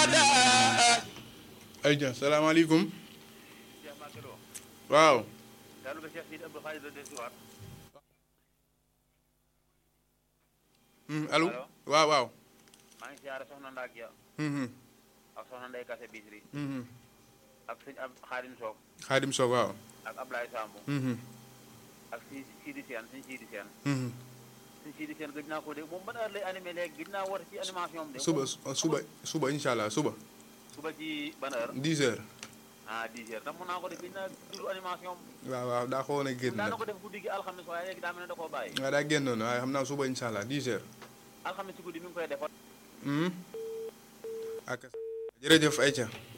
أبدا ayca salaamaaleykum waaw Hmm, allo Allo. waaw waaw maa ngi siyaare soxna Ndak Ja Mhm, ak soxna Ndey Kase Bisri mhm. ak sëñ ab Xaadim Soog Xaadim Sow waaw ak Ablaye Samb Mhm, ak si Sidi Seen sëñ Sidi Seen mhm. sëñ Sidi Seen gëj naa ko dégg moom ban heure lay animé léegi gëj naa woote ci animation am de suba moom- suba suba incha allah suba suba ci ban heure 10 heures ah 10 heures tam mun naa ko def gëj naa déglu animation am waaw waaw daa xawoon a génn daa nag na ko def guddi gi alxames waaye léegi daa mel ne da koo bàyyi waaw daa génnoon waaye xam naa suba incha allah 10 heures alxames ci guddi mi ngi koy defoon Mhm. ak jërëjëf ayca